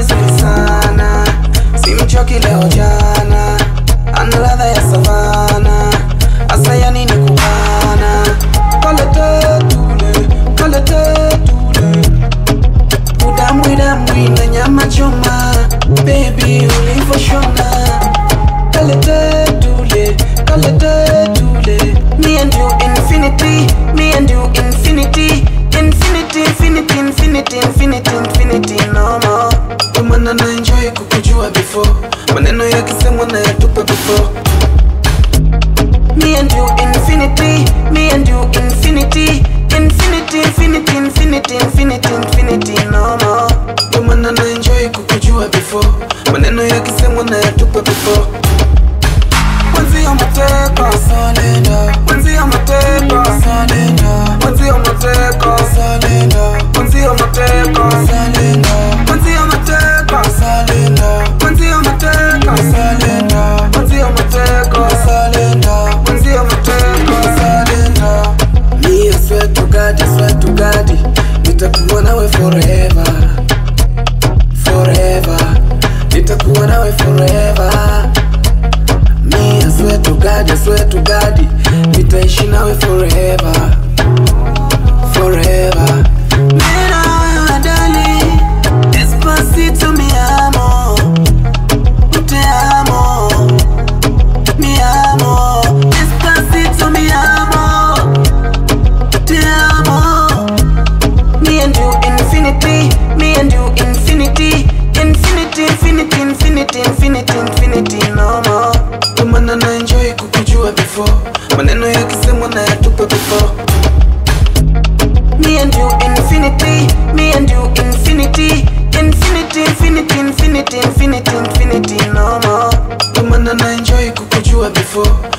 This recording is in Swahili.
vizuri sana simchoki leo jana ana ladha ya savana asa ya nini kubana kalete tule kalete tule udambwi dambwi na nyama choma bebi ulivoshona kalete tule kalete tule me and you infinity me and you infinity infinity infinity infinity infinity infinity no more imana na enjoy kukujua before maneno yakisemwa na yatupa before me and you infinity me and you infinity infinity infinity infinity infinity infinity no more imana na enjoy kukujua before maneno yakisemwa na yatupa before Mwenzio mateka Salenda Mwenzio mateka Salenda Mwenzio mateka Salenda Mwenzio mateka Salenda Mwenzio mateka Salenda Mwenzio mateka Salenda Mwenzio mateka Salenda Mwenzio mateka Salenda Me I swear to God, I swear to God Nitakuwa nawe forever Forever Nitakuwa nawe forever Me, I swear to God, I swear to God Nitaishi nawe forever Forever Mera wewe dali Despacito mi amo Te amo Mi amo Despacito mi amo Te amo Me and you infinity, me and you infinity, infinity, infinity, infinity, infinity, infinity, no more. Tumana na enjoy kukujua before, maneno yakisemwa na yatupe before. Me and you infinity, me and you infinity, infinity, infinity, infinity, infinity, infinity, no more. Tumana na enjoy kukujua before,